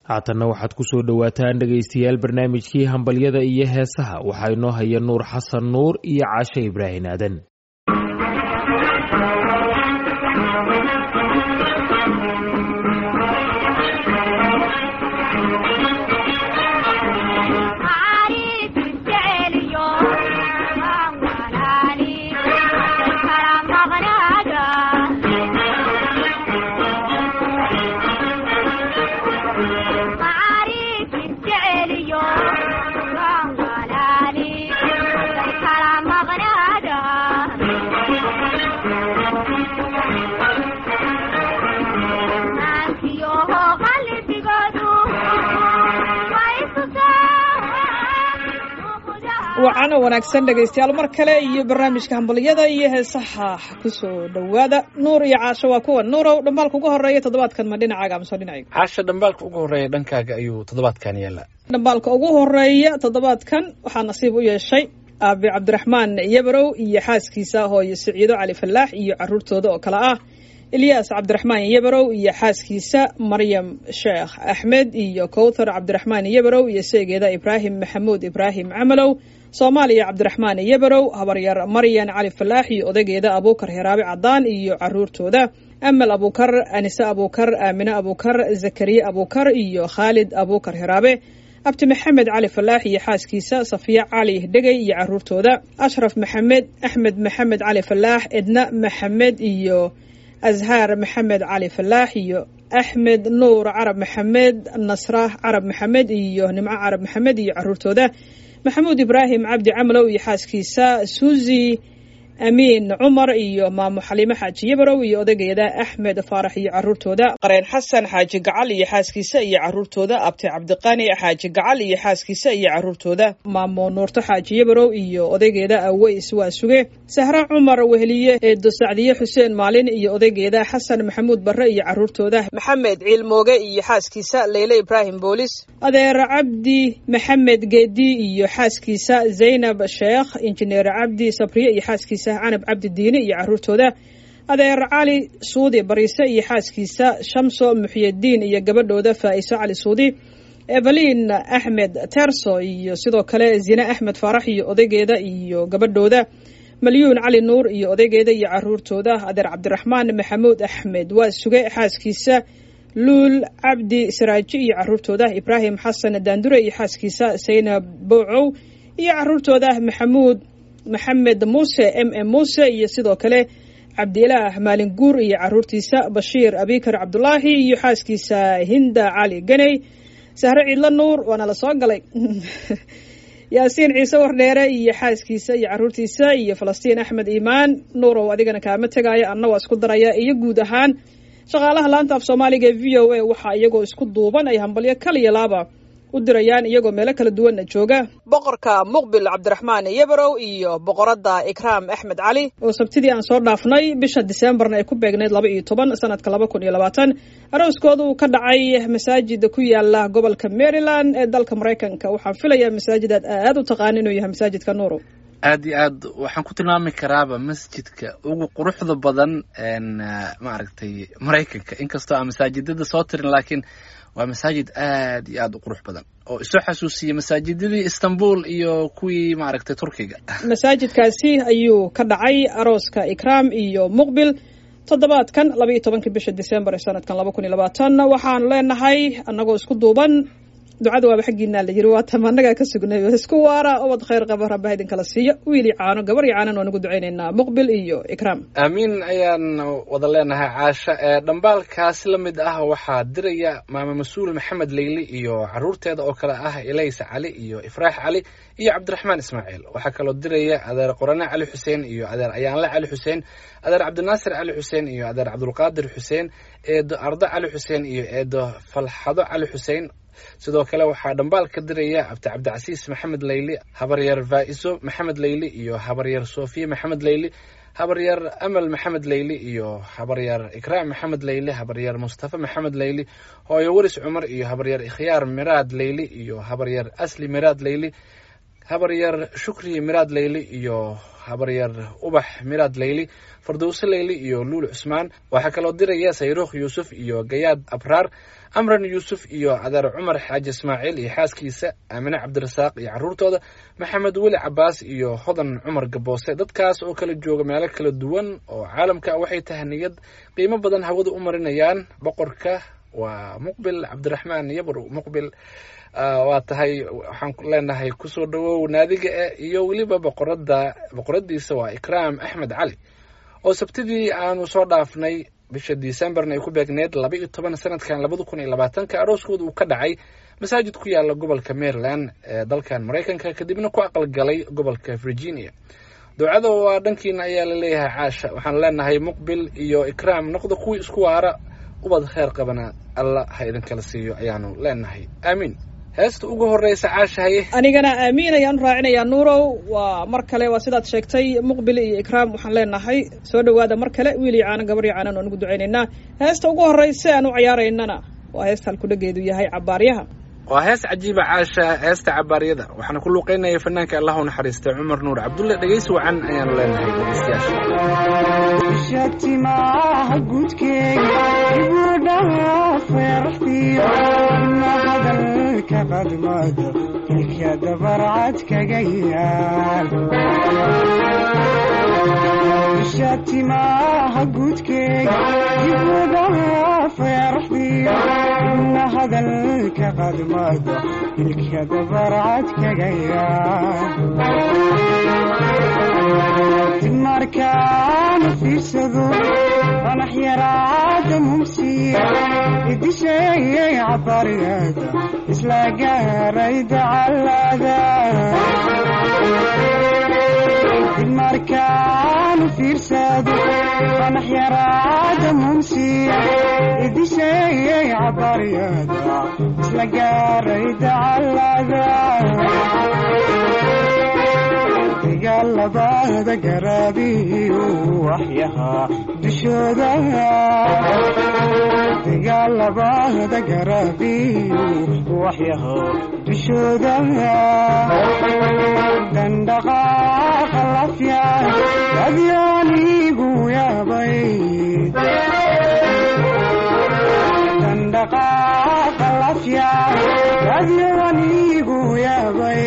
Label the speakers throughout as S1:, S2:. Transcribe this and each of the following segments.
S1: haatanna waxaad ku soo dhowaataan dhegaystayaal barnaamijkii hambalyada iyo heesaha waxaa inoo haya nuur xasan nuur iyo caashe ibraahin aadan
S2: wacana wanaagsan dhegaystayaal mar kale iyo barnaamijka hambalyada iyo heesaha kusoo dhowaada nuur iyo caasho waa kuwa nuurow dhambaalka ugu horeeya toddobaadkan ma dhinacaaga amase dhinacayga
S3: caasha dhambaalka ugu horeeya dhankaaga ayuu toddobaadkan yaallaa
S2: dhambaalka ugu horeeya toddobaadkan waxaa nasiib u yeeshay aabi cabdiraxmaan yabarow iyo xaaskiisa hooyo siciido cali fallaax iyo caruurtooda oo kale ah ilyaas cabdiraxmaan yabarow iyo xaaskiisa maryam sheekh axmed iyo kowthar cabdiraxmaan yabarow iyo seegeeda ibraahim maxamuud ibraahim camalow soomaaliya cabdiraxmaan yabarow habaryar maryan cali falaax iyo odageeda abuukar heraabe cadaan iyo caruurtooda amal abuukar anise abuukar aamine abuukar zakariye abuukar iyo khaalid abuukar heraabe abti maxamed cali falaax iyo xaaskiisa safiya cali dhegey iyo caruurtooda ashraf maxamed axmed maxamed cali falaax edna maxamed iyo azhaar maxamed cali falaax iyo axmed nuur carab maxamed nasra carab maxamed iyo nimco carab maxamed iyo caruurtooda maxamuud ibraahim cabdi camalow iyo xaaskiisa suuzi amiin cumar iyo maamo xaliimo xaaji yabarow iyo odageeda axmed faarax iyo caruurtooda qareen xasan xaaji gacal iyo xaaskiisa iyo caruurtooda abti cabdiqani xaaji gacal iyo xaaskiisa iyo caruurtooda maamo nuurto xaaji yabarow iyo odageeda aweys waa suge sahre cumar weheliye eedo sacdiye xuseen maalin iyo odageeda xasan maxamuud barre iyo caruurtooda maxamed ciilmooge iyo xaaskiisa leyle ibraahim boolis adeer cabdi maxamed geedi iyo xaaskiisa zaynab sheekh injineer cabdi sabriye iyo xaaskiisa canab cabdi diine iyo caruurtooda adeer cali suudi bariise iyo xaaskiisa shamso muxyadiin iyo gabadhooda faa'iso cali suudi evelin axmed terso iyo sidoo kale zine axmed faarax iyo odaygeeda iyo gabadhooda malyuun cali nuur iyo odaygeeda iyo caruurtooda adeer cabdiraxmaan maxamuud axmed waa suge xaaskiisa luul cabdi saraaji iyo caruurtooda ibraahim xasan daandure iyo xaaskiisa saynab bowcow iyo caruurtooda maxamuud maxamed muuse m m muuse iyo sidoo kale cabdilaah maalin guur iyo caruurtiisa bashiir abikar cabdulaahi iyo xaaskiisa hinda cali ganey sahre ciidlo nuur waana la soo galay yaasiin ciise wardheere iyo xaaskiisa iyo caruurtiisa iyo falastiin axmed iimaan nuurow adigana kaama tegaayo anna waa isku daraya iyo guud ahaan shaqaalaha laanta af soomaaliga ee v o a waxaa iyagoo isku duuban ay hambalyo kaliya laaba u dirayaan iyagoo meelo kala duwanna jooga boqorka muqbil cabdiraxmaan yabarow iyo boqoradda ikraam axmed cali oo sabtidii aan soo dhaafnay bisha diseembarna ay ku beegnayd laba iyo toban sanadka laba kun iyo labaatan arooskoodu ka dhacay masaajida ku yaala gobolka maryland ee dalka maraykanka waxaan filayaa masaajidaad aad u taqaana inuu yahay masaajidka nuuro
S3: aad iyo aad waxaan ku tilmaami karaaba masjidka ugu quruxda badan maaragtay maraykanka inkastoo aan masaajidada soo tirin laakiin waa masaajid aad iyo aad u qurux badan oo isoo xasuusiya masaajidadii istanbul iyo kuwii maaragtay turkiga
S2: masaajidkaasi ayuu ka dhacay arooska ikraam iyo muqbil toddobaadkan laba iyo tobankii bisha december ee sanadkan laba kun iyo labaatan waxaan leenahay annagoo isku duuban ducada waaba xaggiinaa la yiri waa tamaanagaa ka sugnay isku waara ubad khayr qaba rabbaha idinkala siiyo wiili caano gabar iyo caanan waan ugu ducaynaynaa muqbil iyo ikraam
S3: aamiin ayaan wada leenahay caasha ee dhambaalkaasi la mid ah waxaa diraya maama mas-uul maxamed leyli iyo caruurteeda oo kale ah elaysa cali iyo ifraax cali iyo cabdiraxmaan ismaaciil waxaa kaloo diraya adeer qorane cali xuseen iyo adeer ayaanle cali xuseen adeer cabdinaasir cali xuseen iyo adeer cabdulqaadir xuseen eedo ardo cali xuseen iyo eedo falxado cali xuseen sidoo kale waxaa dhambaal ka diraya abdi cabdicasiis maxamed leyli habaryar faa'iso maxamed leyli iyo habaryar sofiye maxamed leyli habaryar amal maxamed leyli iyo habaryar ikraam maxamed leyli habaryar mustafa maxamed leyli hooyo waris cumar iyo habaryar ikhyaar miraad leyli iyo habaryar asli miraad leyli habaryar shukri miraad leyli iyo habaryar ubax miraad leyli fardowse leyli iyo luul cusmaan waxaa kaloo diraya sayruukh yuusuf iyo gayaad abraar amran yuusuf iyo adeer cumar xaaji ismaaciil iyo xaaskiisa aamine cabdirasaaq iyo carruurtooda maxamed weli cabaas iyo hodan cumar gaboose dadkaas oo kala jooga meelo kala duwan oo caalamka ah waxay tahaniyad qiimo badan hawada u marinayaan boqorka waa muqbil cabdiraxmaan yabr muqbil waa tahay waxaan leenahay kusoo dhawow naadiga e iyo weliba boqorada boqoradiisa waa ikraam axmed cali oo sabtidii aanu soo dhaafnay bisha decemberna ay ku beegneed laba iyo toban sanadkan labada kun iyo labaatanka arooskooda uu ka dhacay masaajid ku yaala gobolka maryland ee dalkan maraykanka kadibna ku aqalgalay gobolka virginia ducada waa dhankiina ayaa la leeyahay caasha waxaan leenahay muqbil iyo ikraam noqda kuwii isku waara ubad kheer qabana alla ha idinkala siiyo ayaanu leenahay aamiin heesta ugu horeysa caashahaye
S2: anigana aamiin ayaan u raacinayaa nuurow waa mar kale waa sidaad sheegtay muqbil iyo ikraam waxaan leenahay soo dhowaada mar kale wiil iyo caano gabar iyo caanan oon ugu ducaynaynaa heesta ugu horreysa aan u ciyaaraynana waa heesta halkudhageedu yahay cabaaryaha
S3: waa hees cajiiba caasha heesta cabaaryada waxaana ku luuqeynaya fanaanka allah u naxariistay cumar nuur cabdulle dhegeysi wacan ayaanu leenahay dhegeystayaasha
S4: shatimaha gudkeega ibudhaha feeraxdiyo ina hadalka qadmado ilka dabarcad kaga yaal shatimaha gudkeega ibudhaha feeraxdiyo ina hadalka qadmado ilka dabarcad kaga yaal markaana fiirsado qanax yaraada mumsiya idisheeyay cabaryada isla gaaray dacalada markaana fiirsado qanax yaraada mumsiya idisheeyay cabaryada isla gaaray dacalada dagaalabada garaabiyu waxyahaa dushooda dagaalabada garaabiyu waxyahaa dushooda dandhaqaaqa lafya adyaanigu yaabay dandhaqaaqa lafya adyaanigu yaabay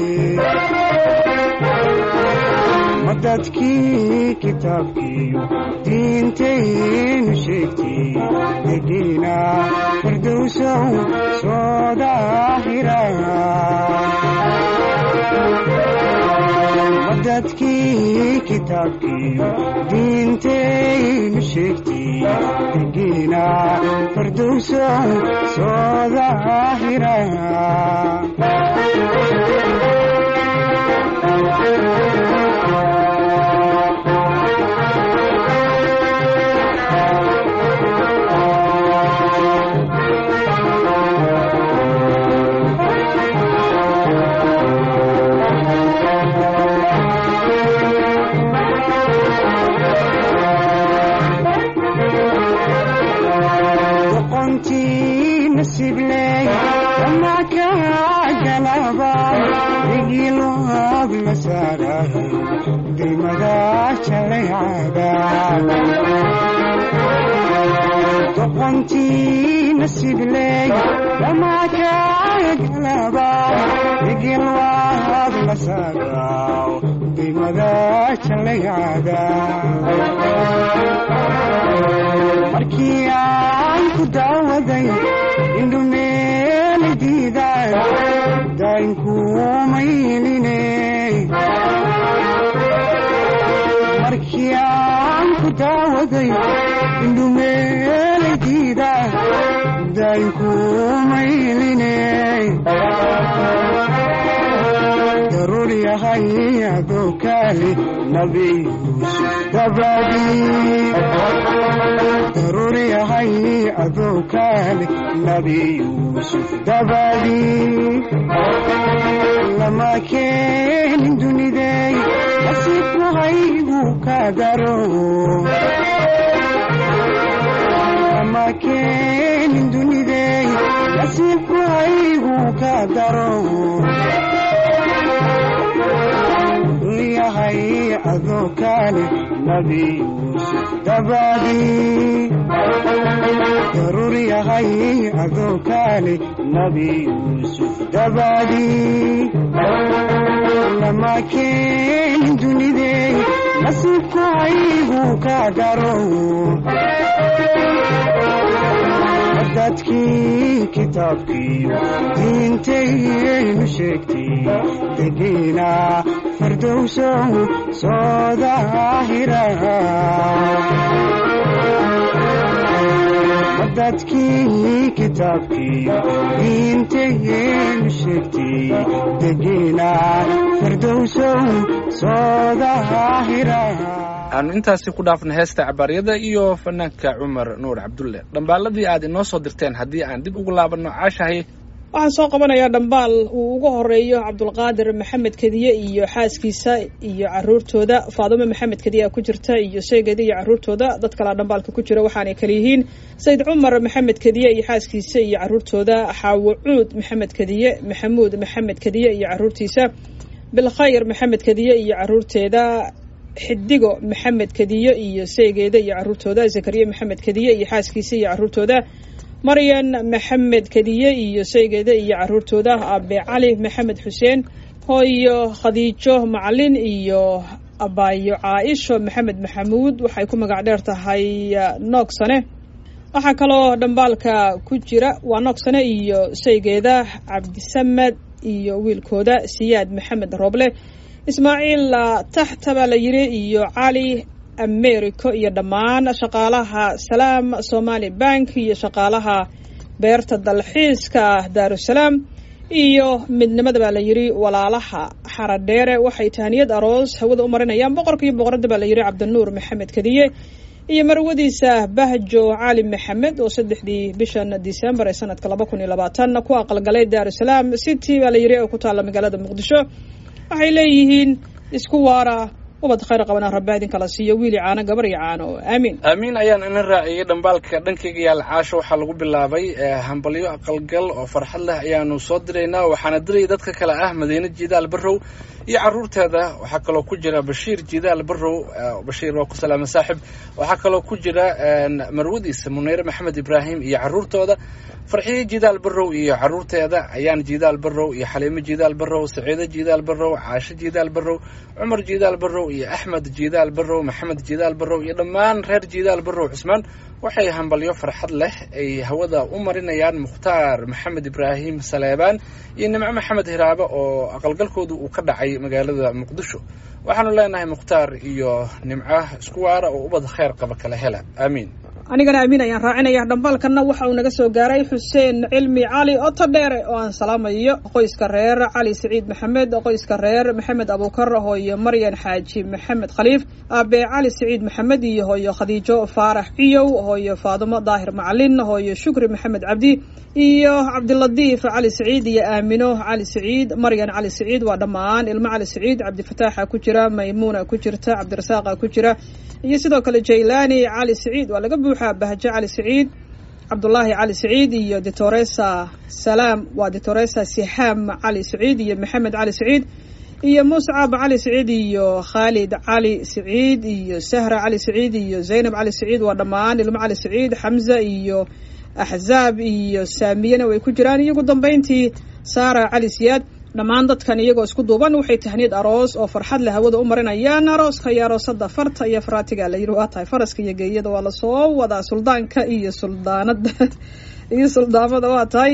S4: dadkii kitaabkiiyo diintaynu sheegtay degiina firdowsow soo daahira dadkii kitaabkiiyo diintaynu sheegtay degiina firdowsow soo daahira doqontii nasibley dhamakagalaba igilwaad la saagaw dimada jalayada markii aan ku daawaday indhumeeli diiday daynkumayline markii aan ku daawaday indhumeeladiida daynkumayline daruur yahay adoo kaali nabi yuusuf dabadii daruur yahay adoo kaali nabi yuusuf dabadii lama keenin dunidey nasiibku haygu ka daro lama keenin dunidey nasiibku haygu ka daro adoo kaale nabi yuusuf dabadii daruur yahay adoo kaale nabi yuusuf dabadii lama keenin dunidey nasiibku haygu ka daro dadkii kitaabkiiyo diintaynu sheegtay degiina fardowsow soo daahira dadkii kitaabkiiyo diintaynu sheegtay degiina fardowsow soo daahira
S3: aanu intaasi ku dhaafna heesta cabaaryada iyo fanaanka cumar nuur cabdulle dhambaaladii aad inoo soo dirteen haddii aan dib ugu laabanno caashahay
S2: waxaan soo qabanayaa dhambaal uu ugu horeeyo cabdulqaadir maxamed kediye iyo xaaskiisa iyo caruurtooda faadumo maxamed kediye ku jirta iyo sheegeeda iyo caruurtooda dad kalea dhambaalka ku jira waxaanay kala yihiin sayid cumar maxamed kediye iyo xaaskiisa iyo caruurtooda xaawo cuud maxamed kediye maxamuud maxamed kediye iyo caruurtiisa bilkhayr maxamed kediye iyo caruurteeda xidigo maxamed kediye iyo seegeeda iyo caruurtooda zakariya maxamed kediye iyo xaaskiisa iyo caruurtooda maryan maxamed kediye iyo seegeeda iyo caruurtooda abe cali maxamed xuseen hooyo khadiijo macalin iyo abaayo caaisho maxamed maxamuud waxay ku magac dheer tahay noogsane waxaa kaloo dhambaalka ku jira waa noogsane iyo seygeeda cabdisamed iyo wiilkooda siyaad maxamed rooble ismaaciil taxta baa la yiri iyo cali americo iyo dhammaan shaqaalaha salaam somali bank iyo shaqaalaha beerta dalxiiska daarusalaam iyo midnimada baa la yiri walaalaha xaradheere waxay tahaniyad aroos hawada u marinayaan boqorka iyo boqoradda baa la yiri cabdinuur maxamed kadiye iyo marwadiisa bahjo cali maxamed oo saddexdii bishan december ee sanadka laba kun iyo labaatan ku aqalgalay daarusalaam city baa la yiri oo ku taalla magaalada muqdisho waxay leeyihiin isku waara ubad khayr qabana rabbi idin kala siiyo wiili caano gabar iyo caano aamiin
S3: aamiin ayaan ina raaciyey dhambaalka dhankayga yaal caasho waxaa lagu bilaabay hambalyo aqalgal oo farxad leh ayaanu soo diraynaa waxaana diraya dadka kale ah madiine jidaal barrow iyo caruurteeda waxaa kaloo ku jira bashiir jidaal barrow bashiir waa ku salaama saaxib waxaa kaloo ku jira marwadiisa muneyre maxamed ibraahim iyo caruurtooda farxiye jidaal barrow iyo caruurteeda ayaan jidaal barrow iyo xaliimo jidaal barrow saciido jidaal barrow caasho jidaal barrow cumar jidaal barrow iyo axmed jidaal barrow maxamed jidaal barrow iyo dhammaan reer jidaal barrow cusmaan waxay hambalyo farxad leh ay hawada u marinayaan mukhtaar maxamed ibraahim saleebaan iyo nimco maxamed hiraabo oo aqalgalkoodu uu ka dhacay magaalada muqdisho waxaanu leenahay mukhtaar iyo nimco isku waara oo ubad khayr qaba kala hela aamiin
S2: anigana amiin ayaan raacinaya dhambaalkanna waxa uu naga soo gaaray xuseen cilmi cali oto dheere oo aan salaamayo qoyska reer cali siciid maxamed qoyska reer maxamed abuukar hooyo maryan xaaji maxamed khaliif aabe cali siciid maxamed iyo hooyo khadiijo faarax ciyow hooyo faadumo daahir macalin hooyo shukri maxamed cabdi iyo cabdiladiif cali siciid iyo aamino cali siciid maryan cali siciid waa dhammaan ilmo cali siciid cabdifataaxa ku jira maymuuna ku jirta cabdirasaaqa ku jira iyo sidoo kale jaylani cali siciid waa laga buuxaa bahjo cali siciid cabdulaahi cali siciid iyo ditoresa salaam waa ditoresa siham cali siciid iyo maxamed cali siciid iyo muscab cali siciid iyo khaalid cali siciid iyo sahra cali siciid iyo zaynab cali siciid waa dhammaan ilmo cali siciid xamza iyo axzaab iyo saamiyana way ku jiraan iyo ugu dambeyntii saara cali siyaad dhammaan dadkan iyagoo isku duuban waxay tahniyad aroos oo farxad leh hawada u marinayaan arooska iyo aroosada farta iyo faraatiga la yiri waa tahay faraska iyo geeyada waa lasoo wadaa suldaanka iyo suldaanada iyo suldaamada waa tahay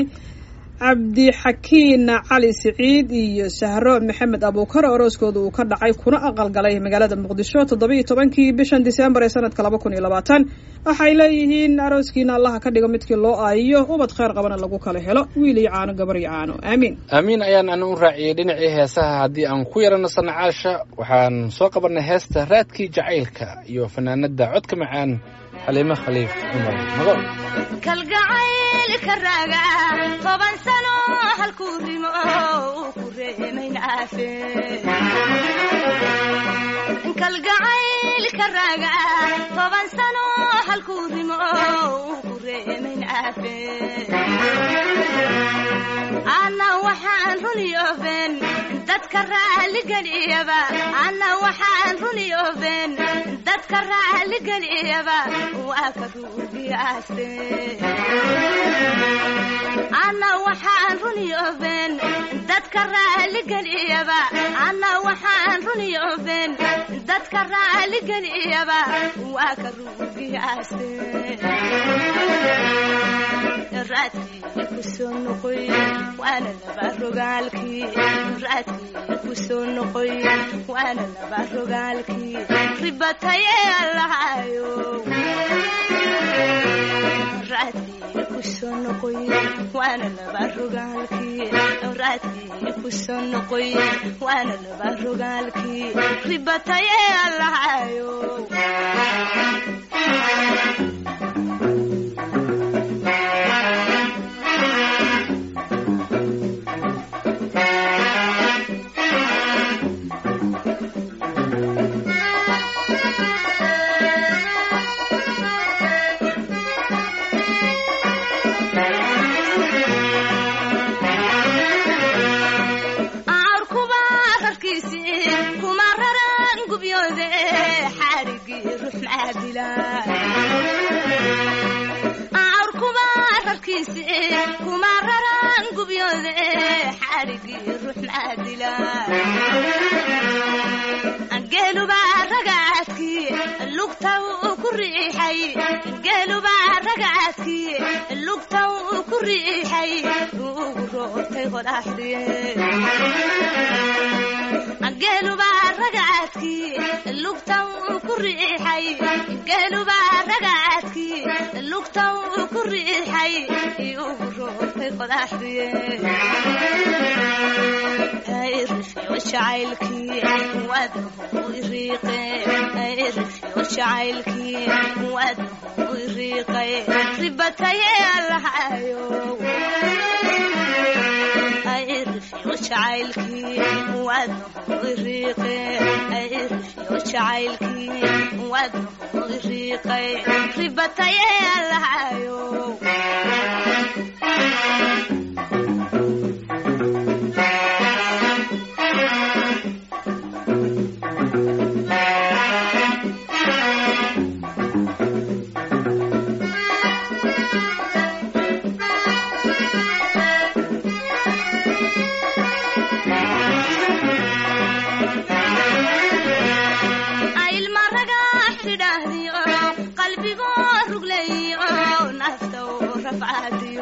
S2: cabdixakiin cali siciid iyo sahro maxamed abuukar arooskooda uu ka dhacay kuna aqalgalay magaalada muqdisho toddobiiyo tobankii bishan disembar ee sanadka laba kun iyo labaatan waxay leeyihiin arooskiina allaha ka dhigo midkii loo aayiyo ubad khayr qabana lagu kala helo wiil iyo caano gabar iyo caano aamiin
S3: aamiin ayaan ana u raaciyey dhinacii heesaha haddii aan ku yarano sanacaasha waxaan soo qabanay heesta raadkii jacaylka iyo fanaanada codka macaan xaliimo khaliif cumar magool
S5: kalgacaylka raaga toban sano halkuu rimo uu ku reemayn aafe kalgacaylka raaga toban sano halkuu rimo uu ku reemayn aafe ana waxaan runiyoben dad dadka raaligeliyaba anna waxaan runiyooben dadka raaligeliyaba waa ka ruugiyaaste anna waxaan runiyooben dadka raaligeliyaba anna waxaan runiyooben dadka raaligeliyaba waa ka ruugiyaaste raadkii kusoo noqoy waana laba rogaalkii raadkii kusoo noqoy waana laba rogaalkii ribatayee allahayo raadkii kusoo noqoy waana laba rogaalkii raadkii kusoo noqoy waana laba rogaalkii ribatayee allahayo aarkuba rarkiisi kuma raran gubyoode xaarigii ruux maadila aarkuba rarkiisi kuma raran gubyoode xaarigii ruux maadila geeluba ragaadkii lugta uu ku riixay geeluba ragaadkii lugta uu ku riixay ugu roortay qodaxdiye geeluba ragaadkii lugta uu ku riixay geeluba ragaadkii lugta uu ku riixay ugu roortay qodaxdiye irifyo jacaylkii waadahu iriiqe irifyo jacaylkii waadahu iriiqay ribataye allahayo irifyo jacaylkii waadahu iriiqe irifyo jacaylkii waadahu iriiqay ribataye allahayo ilma ragax tidhaahdiyo qalbigoo ruglayo nafta u rafcadiyo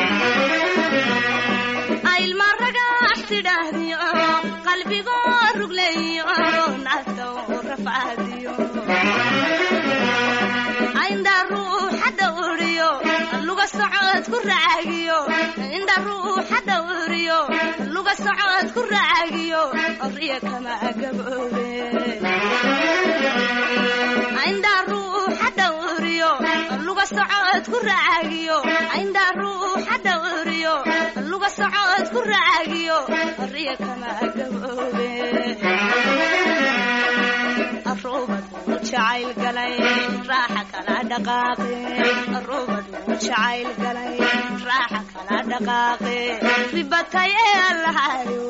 S5: ilma ragax tidhaahdiyo qalbigoo ruglayo nafta u rafcadiyo indha ruuxa dhawriyo luga socod ku raagiyo indha ruuxa dhawriyo luga socod ku raagiyo riya kama gaboobe indha ruuxa dhawriyo luga socod ku raagiyo indha ruuxa dhawriyo luga socod ku raagiyo riya kama gaboobe arubadu jacayl galay raaxa kala dhaqaaqe arubadu jacayl galay raaxa kala dhaqaaqe ribataye allahayo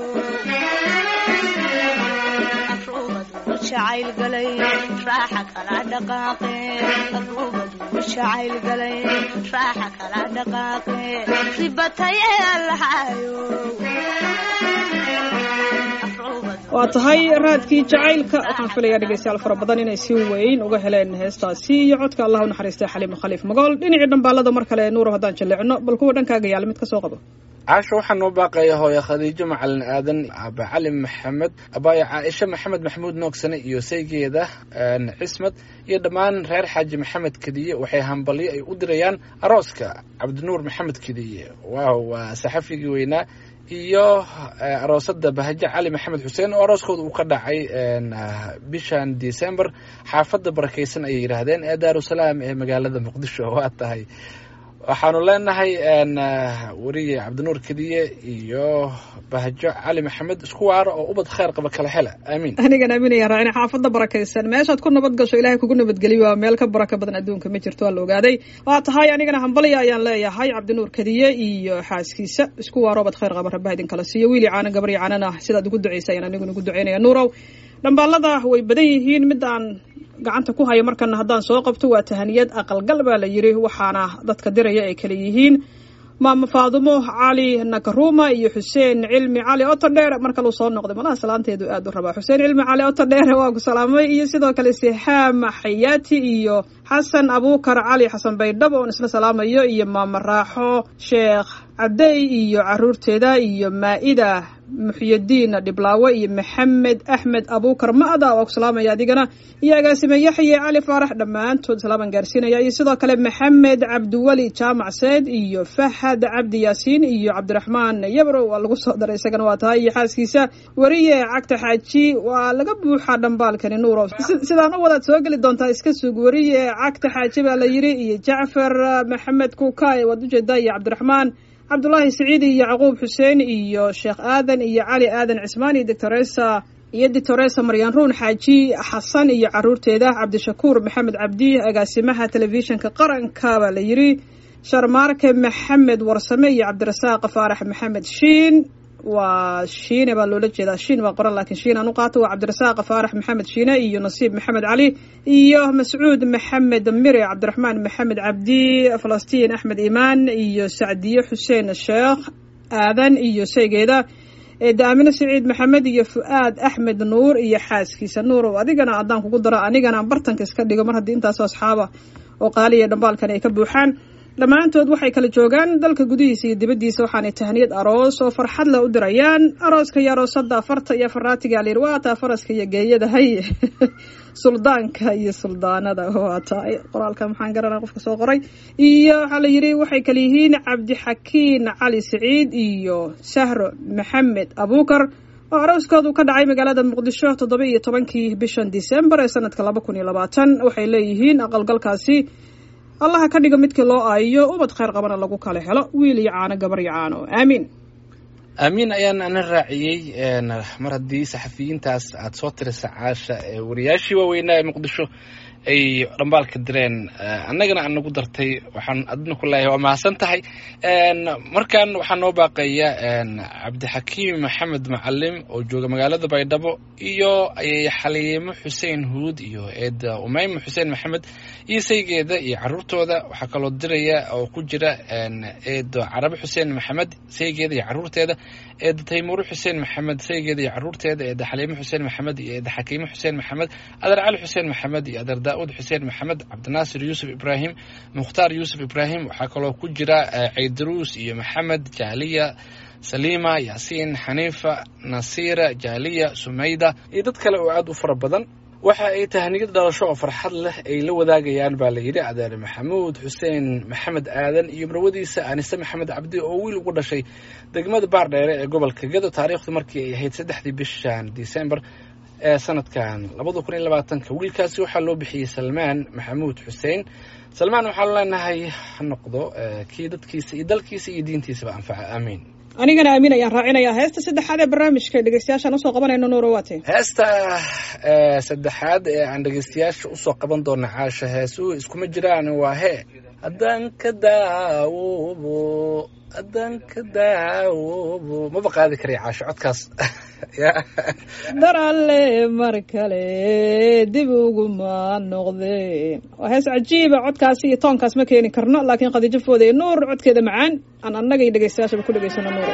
S5: arubadu jacayl galay raaxa kala dhaqaaqe arubadu jacayl galay raaxa kala dhaqaaqe ribataye allahayo
S2: waa tahay raadkii jacaylka waxaan filayaa dhegeystayaal fara badan inay si weyn uga heleen heestaasi iyo codka allah u naxariistay xaliimo khaliif magool dhinacii dhambaalada mar kale nuuro haddaan jalleecno bal kuwa dhankaaga yaala mid ka soo qabo
S3: caasha waxaa noo baaqaya hooye khadiijo macalin aadan aba cali maxamed abaayo caaisha maxamed maxamuud noogsane iyo saygeeda cismad iyo dhammaan reer xaaji maxamed kediye waxay hambalyo ay u dirayaan arooska cabdinuur maxamed kediye waaw waa saxafigii weynaa iyo aroosada bahaje cali maxamed xuseen oo arooskooda uu ka dhacay bishan december xaafadda barakeysan ayay yidhaahdeen ee daarusalaam ee magaalada muqdisho waa tahay waxaanu leenahay weriye cabdinuur kediye iyo bahjo cali maxamed isku waaro oo ubad khayr qaba kala hela aamiin
S2: anigan aaminaya raacina xaafadda barakaysan meeshaad ku nabad gasho ilaahay kugu nabadgeliyo waa meel ka baraka badan adduunka ma jirto waa la ogaaday waa tahay anigana hambalya ayaan leeyahay cabdinuur kadiye iyo xaaskiisa isku waaro ubad khayr qaba rabbaha idin kala siiyo wiili caana gabaryo caanana sidaad ugu ducaysa ayaan aniguna ugu ducaynaya nuurow dhambaalada way badan yihiin midaan gacanta ku haya markana haddaan soo qabto waa tahaniyad aqalgal baa la yiri waxaana dadka diraya ay kala yihiin maama faadumo cali nakaruma iyo xuseen cilmi cali otodheer mar kaluu soo noqday malaha salaanteedu aad u rabaa xuseen cilmi cali otodheer waa ku salaamay iyo sidoo kale sixaam xayaati iyo xasan abuukar cali xasan baydhabo oon isla salaamayo iyo maama raaxo sheekh cabdey iyo caruurteeda iyo maa-ida muxyadiin dhiblaawe iyo maxamed axmed abuukar ma-da waa ku salaamaya adigana iyo agaasime yaxye cali faarax dhammaantood salaaman gaarsiinaya iyo sidoo kale maxamed cabdiweli jaamac seed iyo fahad cabdi yaasiin iyo cabdiraxmaan yabrow waa lagu soo daray isagana waa tahay iyo xaaskiisa weriye cagta xaaji waa laga buuxaa dhambaalkani nuuro sidaan u wadaad soo geli doontaa iska sug weriye cagta xaaji baa la yiri iyo jacfar maxamed kuukay waad ujeedaa iyo cabdiraxmaan cabdulaahi siciid iyo yacquub xuseen iyo sheekh aadan iyo cali aadan cismaan iyo doctoresa iyo doctoresa maryan ruun xaaji xasan iyo caruurteeda cabdishakuur maxamed cabdi agaasimaha telefishinka qaranka baa la yiri sharmaarke maxamed warsame iyo cabdirasaaq faarax maxamed shiin waa shiine baa loola jeedaa shiin baa qoran laakiin shiin aan u qaato waa cabdirasaaq faarax maxamed shiine iyo nasiib maxamed cali iyo mascuud maxamed mire cabdiraxmaan maxamed cabdi falastiin axmed imaan iyo sacdiye xuseen sheekh aadan iyo sheygeeda daamine siciid maxamed iyo fu-aad axmed nuur iyo xaaskiisa nuurow adigana haddaan kugu daro anigana bartanka iska dhigo mar haddii intaasoo asxaaba oo qaaliya dhambaalkan ay ka buuxaan dhammaantood waxay kala joogaan dalka gudihiisa iyo dibaddiisa waxaanay tahniyad aroos oo farxad leh u dirayaan arooska iyo aroosada farta iyo faraatiga layiri waa taa faraska iyo geeyada hay suldaanka iyo suldaanada waa tahay qoraalka maxaan garanaa qofka soo qoray iyo waxaa la yidhi waxay kala yihiin cabdixakiin cali siciid iyo sahro maxamed abuukar oo arooskoodu ka dhacay magaalada muqdisho toddoba iyo tobankii bishan disembar ee sanadka laba kun iyo labaatan waxay leeyihiin aqalgalkaasi allaha ka dhigo midkii loo aayiyo ubad khayr qabana lagu kala helo wiil iyo caano gabar iyo caano aamiin
S3: aamiin ayaan ana raaciyey mar haddii saxafiyiintaas aada soo tirisa caasha wariyaashii waaweynaa ee muqdisho ay dhambaalka direen annagana aan nagu dartay waxaan adna ku leeyahay waa mahadsan tahay markan waxaa noo baaqaya cabdixakiim maxamed macalim oo jooga magaalada baydhabo iyo xaliimo xuseen huud iyo eeda umeyma xuseen maxamed iyo saygeeda iyo caruurtooda waxaa kaloo diraya oo ku jira eedo carabe xuseen maxamed saygeeda iyo caruurteeda eeda taymuure xuseen maxamed saygeeda iyo caruurteeda eeda xaliimo xuseen maxamed iyo eeda xakiimo xuseen maxamed adeer cali xuseen maxamed iyo adeer daauud xuseen maxamed cabdinaasir yuusuf ibraahim mukhtaar yuusuf ibraahim waxaa kaloo ku jira ceydaruus iyo maxamed jaaliya saliima yaasiin xaniifa nasiira jaaliya sumayda iyo dad kale oo aada u fara badan waxa ay tahniyad dhalasho oo farxad leh ay la wadaagayaan baa la yidhi adeer maxamuud xuseen maxamed aadan iyo marwadiisa anise maxamed cabdi oo wiil ugu dhashay degmada baardheere ee gobolka gado taariikhdu markii ay ahayd saddexdii bishan disembar ee sanadkan labada kun iyo labaatanka wiilkaasi waxaa loo bixiyey salmaan maxamuud xuseen salmaan waxaanu leenahay ha noqdo kii dadkiisa iyo dalkiisa iyo diintiisaba anfaca aamiin
S2: anigana aamin ayaan raacinayaa heesta saddexaad ee barnaamijka dhegeystayaashaan usoo qabanayno nuuro waate
S3: heesta saddexaad ee aan dhegeystayaasha usoo qaban doona caasha heesuhu iskuma jiraan waa hee haddaan ka daawoobo haddaan ka daawoobo maba qaadi karay caasho codkaas
S2: dar alle mar kale dib uguma noqdeen waa hees cajiiba codkaasi iyo toonkaas ma keeni karno laakiin khadiijo foode ee nuur codkeeda macaan aan annaga iyo dhegeystayaashaba ku dhegeysano nuuro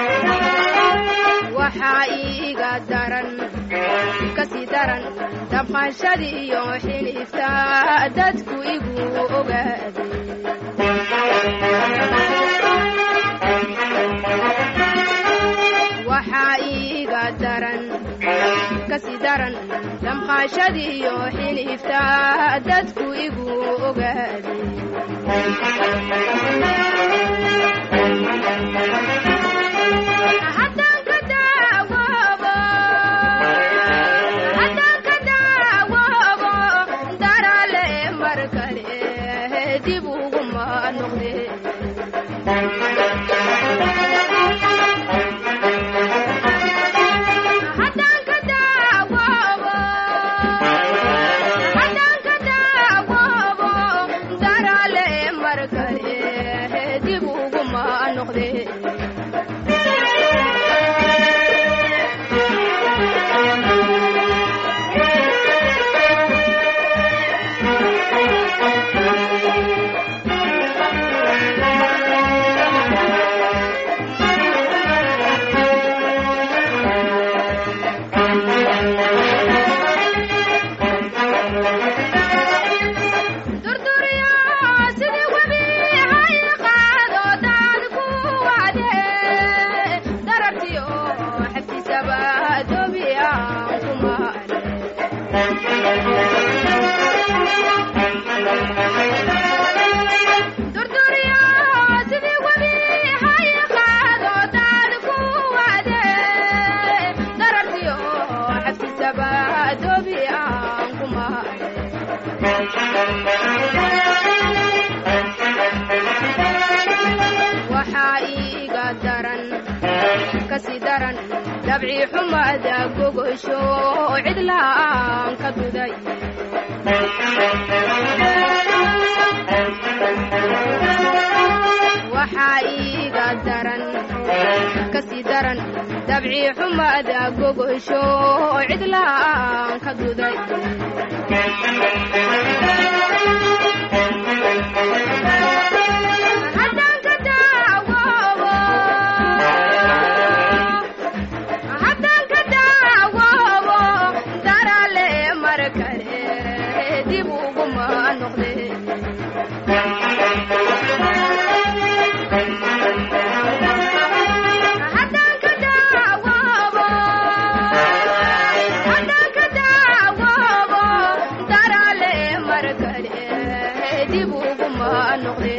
S5: waxaa iiga daran kasii daran
S6: damqashadii iyo xiniifta dadku igu ogaaday waxaa iiga daran kasi daran damqashadii iyo xiniifta dadku igu ogaaday haddaan ka daawoobo haddaan ka daawoobo darale mar kale dib uguma noqde haddaan ka daawoobo haddaan ka daawoobo darale mar kale dib uguma noqde durduriyo sidii webi hay qaado daan ku wade darartiyo xagtiisaba dobi aan kumane durduriyo sidii webi hay qaado daan ku wade darartiyo xagtiisaba dobi aan kumane waxaa iiga daran kasi daran dabci xumada gogosho cidlaan ka duday waxaa iiga daran kasi daran dabci xumada gogosho cidlaan ka duday haddaan ka daawoobo haddaan ka daawoobo darale mar kale dib uguma noqde haddaan ka daawoobo haddaan ka daawoobo darale mar kale dib uguma noqde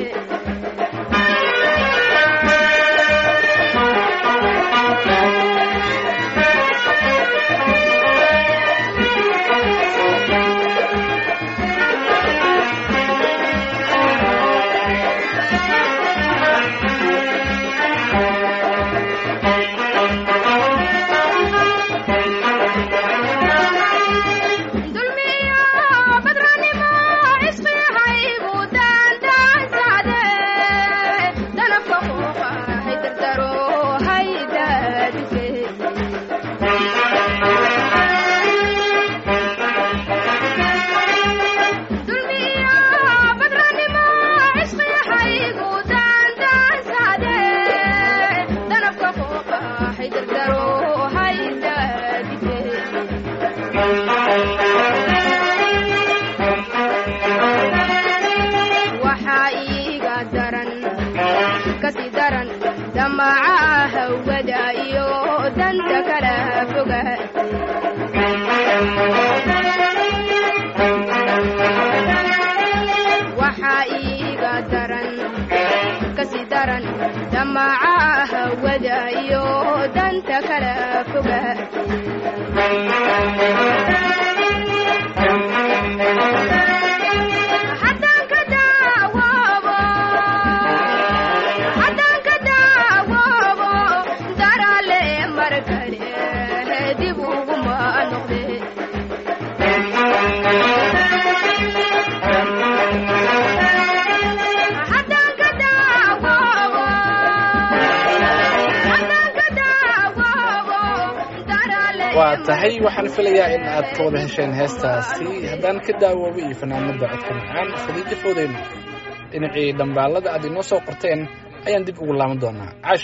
S6: dulmiyo badranimo isqihaygu daandaansaade danabka quuqa haydardaro haydaadike dulmiyo badranimo isqihaygu daandaansaade danabka quuqa haydardaro haydaadike waxaa iiga daran kasi daran damaca hawada iyo danta kala foga waxaa iiga daran kasi daran damaca hawada iyo danta kala foga haddaan ka daawoobo haddaan ka daawoobo darale mar kale dib uguma noqde haddaan ka daawoobo haddaan ka daawoobo darale
S3: waa tahay waxaan filayaa in aad ka wada hesheen heestaasi haddaan ka daawoobo iyo fanaanada codka macaan khadiijo foodeyno dhinacii dhambaalada aad inoo soo qorteen ayaan dib ugu laaban doonaa caashay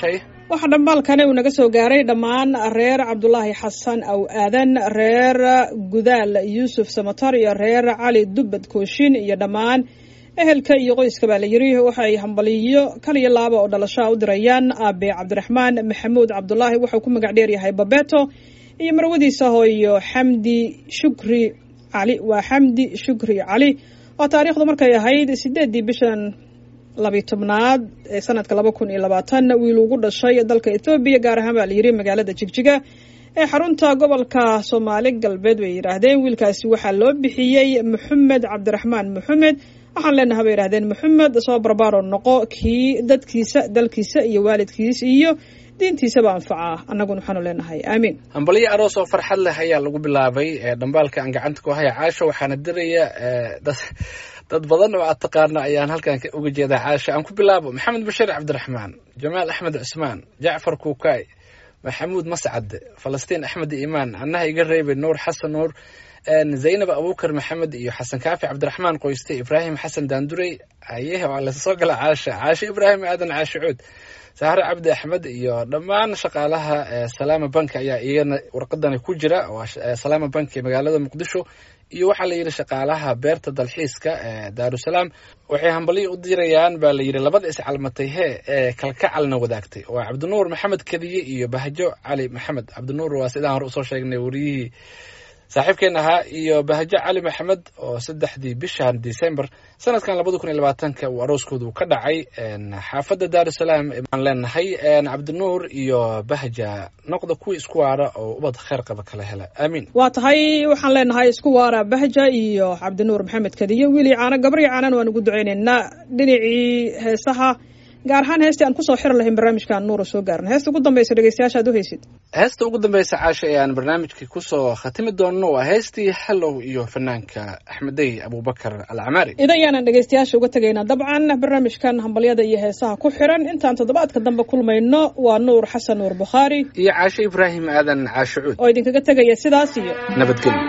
S2: waxaa dhambaalkani uu naga soo gaaray dhammaan reer cabdulaahi xasan aw aadan reer gudaal yuusuf samatar iyo reer cali dubbad kooshin iyo dhammaan ehelka iyo qoyska baa la yiri waxay hambaliyo kaliyo laaba oo dhalashaa u dirayaan aabe cabdiraxmaan maxamuud cabdulaahi wuxuu ku magac dheeryahay babeto iyo marwadiisa hooyo xamdi shukri cali waa xamdi shukri cali oo taariikhdu markay ahayd sideedii bishan labiy tobnaad ee sanadka laba kun iyo labaatan wiil ugu dhashay dalka ethoobiya gaar ahaan baa la yiri magaalada jigjiga ee xarunta gobolka soomaali galbeed bay yidhaahdeen wiilkaasi waxaa loo bixiyey maxamed cabdiraxmaan maxamed waxaan leenaha bay yidhahdeen maxamed soo barbaaro noqo kii dadkiisa dalkiisa iyo waalidkiis iyo diintiisaba anfaca annaguna waxaanu leenahay aamiin
S3: hambalyo aroos oo farxad leh ayaa lagu bilaabay ee dhambaalka aan gacanta ku haya caasho waxaana diraya dad dad badan oo aad taqaana ayaan halkan uga jeedaa caasho aan ku bilaabo maxamed bashiir cabdiraxmaan jamaal axmed cusmaan jacfar kuukaay maxamuud mascad falastiin axmed iimaan annaha iga reebay nuur xasan nuur zaynab abuukar maxamed iyo xasan kaafi cabdiraxmaan qoyste ibraahim xasan daandurey ayehe waa lasoo gala caasha caasho ibraahim aadan caasho cuud sahre cabdi axmed iyo dhammaan shaqaalaha salaama bank ayaa iyagana warqadani ku jira salaama bank ee magaalada muqdisho iyo waxaa la yidhi shaqaalaha beerta dalxiiska ee daarusalaam waxay hambalyo u dirayaan baa la yidhi labada iscalmatay hee ee kalkacalna wadaagtay waa cabdinuur maxamed kadiye iyo bahjo cali maxamed cabdinuur waa sidaan hore usoo sheegnay wariyihii saaxiibkeen ahaa iyo bahjo cali maxamed oo saddexdii bishan december sanadkan labada kun iyo labaatanka uu arooskoodu ka dhacay xaafadda daarusalaam aan leenahay cabdinuur iyo bahja noqda kuwii isku waara oo ubad kheyr qaba kala hela aamiin
S2: waa tahay waxaan leenahay isku waara bahja iyo cabdinuur maxamed kadiye wiilii caano gabrii caanan waan ugu ducaynaynaa dhinacii heesaha gaar ahaan heestii aan kusoo xiri lahayn barnaamijkaan nuura soo gaaran heesta ugu dambaysa dhegeystayaasha aad u haysid
S3: heesta ugu dambeysa caasha ee aan barnaamijka kusoo khatimi doonno waa heestii hallow iyo fanaanka axmedey abubakar alcamaari
S2: idayaanan dhegeystayaasha uga tegaynaa dabcan barnaamijkan hambalyada iyo heesaha ku xiran intaan toddobaadka dambe kulmayno waa nuur xasan nuur bukhaari
S3: iyo caasho ibraahim aadan caasho cuud
S2: oo idinkaga tegaya sidaas iyo
S3: nabadgelyo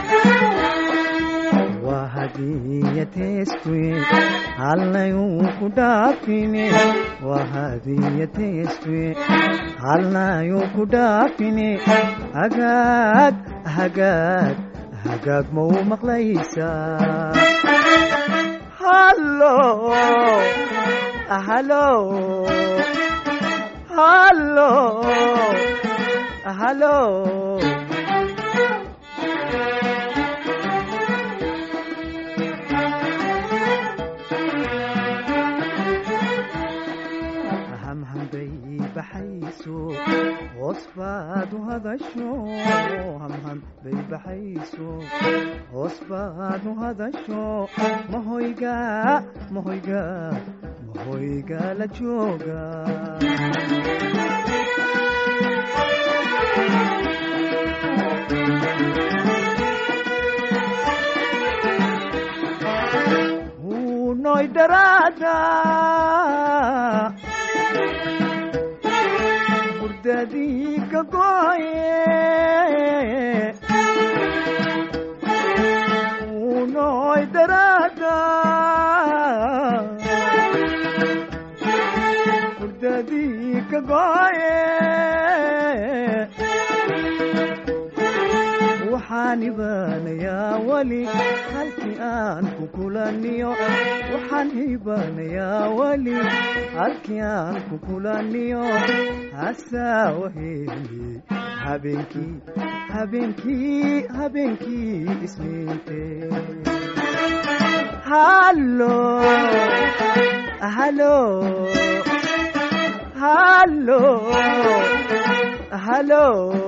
S4: waa hadiyateestwe halnayuu ku dhaafine waa hadiyateestwe halnayuu ku dhaafine hagaag hagaag hagaag ma u maqlaysaa hallo hallo hallo hallo hamhambay baxayso hoos baad u hadasho hamham bay baxayso hoos baad u hadasho mahoyga mahoyga mahoyga la jooga hunoy daraada burdadii ka gooye unoy daraada burdadii ka gooye waxaan ibaanayaa weli halkii aan ku kulaniyo waxaan ibaanayaa weli halkii aan ku kulaniyo hasaawaheli habeenkii habeenkii habeenkii isniinte hallo hallo hallo hallo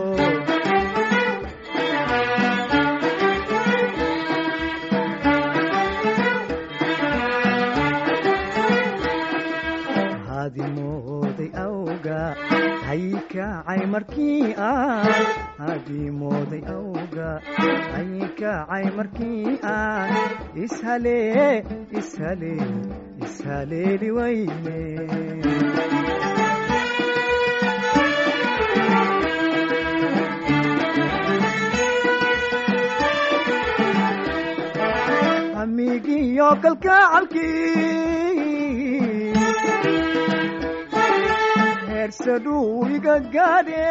S4: hadimooday awga haykacay markii aan hadimooday awga haykacay markii aan ishalee ishalee ishaleeli wayne hamigiyo kalkacalkii heer heersaduu iga gaadhe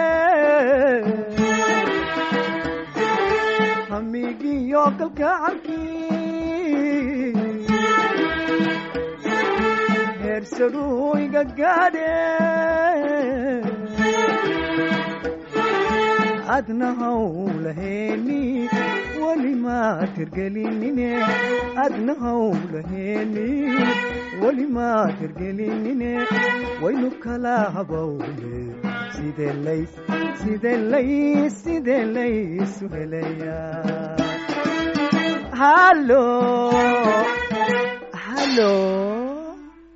S4: hamigiyo kalkacalkii heersaduu iga gaadhe adna hawlaheeni weli maad hirgelinine adna hawlaheeni weli maad hirgelinine waynu kala habawne sidee lays sidee lays sidee laysu helayaa hallo hallo